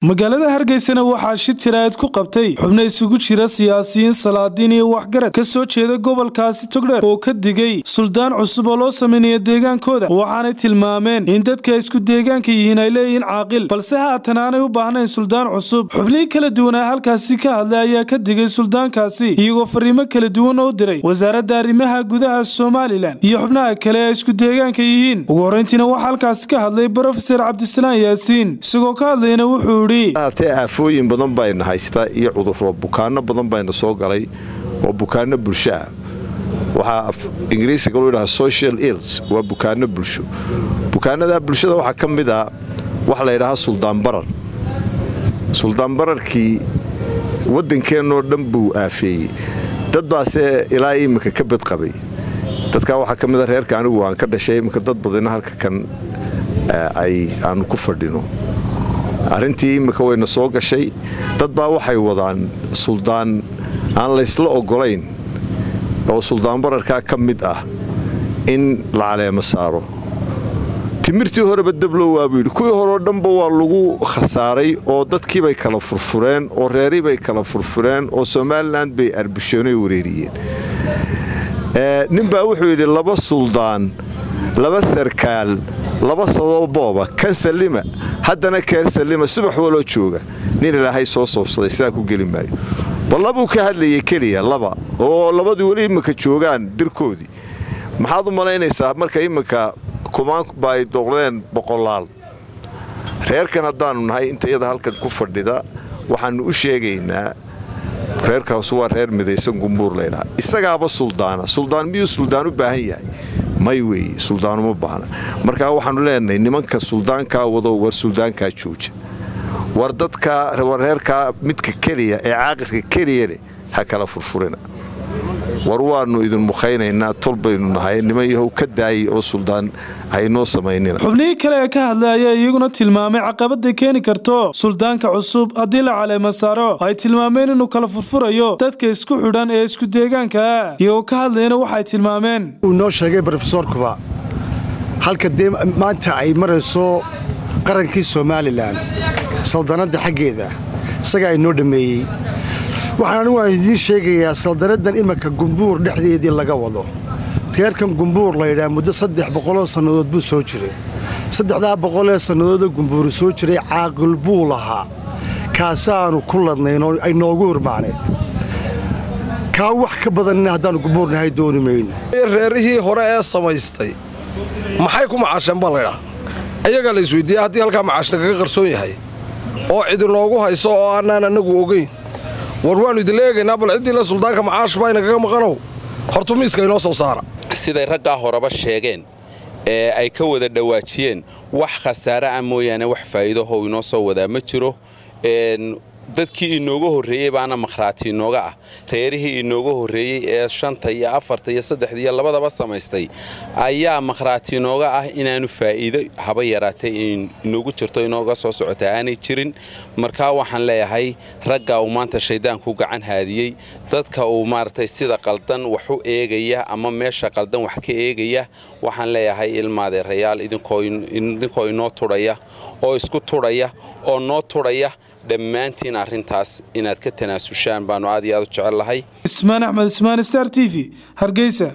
magaalada hargeysana waxaa shir jaraa'id ku qabtay xubno isugu jira siyaasiyiin salaadiin iyo waxgarad ka soo jeeda gobolkaasi togdheer oo ka digay suldaan cusub oo loo sameynaya deegaankooda waxaanay tilmaameen in dadka isku deegaanka yihiin ay leeyihiin caaqil balse haatan aanay u baahnayn suldaan cusub xubnihii kala duwanaa halkaasi ka hadlay ayaa ka digay suldaankaasi iyagoo fariimo kala duwan oo diray wasaaradda arrimaha gudaha somalilan iyo xubnaha kale ee isku deegaanka yihiin ugu horrayntiina waxaa halkaasi ka hadlay brofeser cabdisalaan yaasiin isagoo ka hadlayna wuxuu haatee aafooyin badan bayna haysta iyo cuduro bukaano badan bayna soo galay oo bukaano bulsho ah waxaa ingiriisiga loo yidhaha social ils waa bukaano bulsho bukaanadaa bulshada waxaa ka mid ah waxa la ydhahaa suldaan barar suldaan bararkii waddankeennoo dhan buu aafeeyey dad baase ilaa iminka ka badqabay dadkaa waxaa ka mida reerka anigu aan ka dhashay iminka dad badina halka kan ay aanu ku fadhino arrintii iminka wayna soo gashay dad baa waxay wadaan suldaan aan laysla oggolayn oo suldaan bararkaa ka mid ah in la caleemo saaro timirtii horeba dablow waa buu yidhi kuwii horeo dhanba waa lagu khasaaray oo dadkiibay kala furfureen oo reeribay kala furfureen oo somalilan bay arbisheenooy wareeriyeen ninbaa wuxuu yidhi laba suldaan laba sarkaal laba sadobooba kan sallima haddana keer sallima subax waloo jooga nin ilaahay soo soofsaday sidaa ku geli maayo bal labuu ka hadlayay keliya laba oo labadii weli iminka joogaan dirkoodii maxaad u malaynaysaa marka iminka kumaanba ay doqdeen boqolaal reerkan haddaannu nahay inta iyada halkan ku fadhida waxaannu u sheegaynaa reerkaas waa reer midaysan gumbuur laydhaha isagaaba suldaana suldaan miyuu suldaan u baahan yahay may weeye suldaanuma baahna markaa waxaannu leenahay nimanka suldaankaa wado war suldaankaa jooja war dadkaa war reerkaa midka keliya ee caaqilka keliya leh ha kala furfurina war waannu idin mukhaynaynaa tol baynu nahay niman yahow ka daayay oo suldaan haynoo samaynina xubnihii kale ee ka hadlay ayaa iyaguna tilmaamay caqabadday keeni karto suldaanka cusub haddii la caleema saaro ay tilmaameen inuu kala furfurayo dadka isku xidhan ee isku deegaankaa iyagoo ka hadlayna waxay tilmaameen uu noo sheegay brofesorkuba halka dee maanta ay marayso qarankii somalilan saldanadda xaggeeda isagaa inoo dhammeeyey waxaan anigu aan idiin sheegayaa saldanaddan imanka gumbuur dhexdeedii laga wado reerkan gumbuur laydhaa muddo saddex boqoloo sannadood buu soo jiray saddexdaa boqolee sannadoodoo gumbuuru soo jiray caaqil buu lahaa kaasaannu ku ladnayn oo ay noogu hurmaaneed kaa wax ka badanina haddaannu gumbuurnahay dooni mayno reerihii hore ee samaystay maxay ku macaasheen baa laydhaa ayagaa la isweydiiya haddii halkaa macaashna kaga qarsoon yahay oo cidinoogu hayso oo annaan annagu ogayn war waannu idinla eegaynaa bal ciddii le suldaanka macaash baa inagaga maqanow hortu miiska inoo soo saara siday raggaa horeba sheegeen ee ay ka wada dhowaajiyeen wax khasaare ah mooyaane wax faa'iidaho inoo soo wadaa ma jiro dadkii inooga horreeyey baana makhraati inooga ah reerihii inooga horreeyey ee shanta iyo afarta iyo saddexda iyo labadaba samaystay ayaa makhraati inooga ah inaanu faa'iido haba yaraatay inoogu jirto inooga soo socota aanay jirin markaa waxaan leeyahay ragga uu maanta shayddaanku gacan haadiyey dadka uu maaragtay sida qaldan wax u eegaya ama meesha qaldan wax ka eegaya waxaan leeyahay ilmaadeerayaal idinkoo inoo tudhaya oo isku tudhaya oo noo tudhaya dhammaantiin arrintaas inaad ka tanaasushaan baannu aad iyo aad u jecel lahay ismaan axmed ismaan star t v hargeysa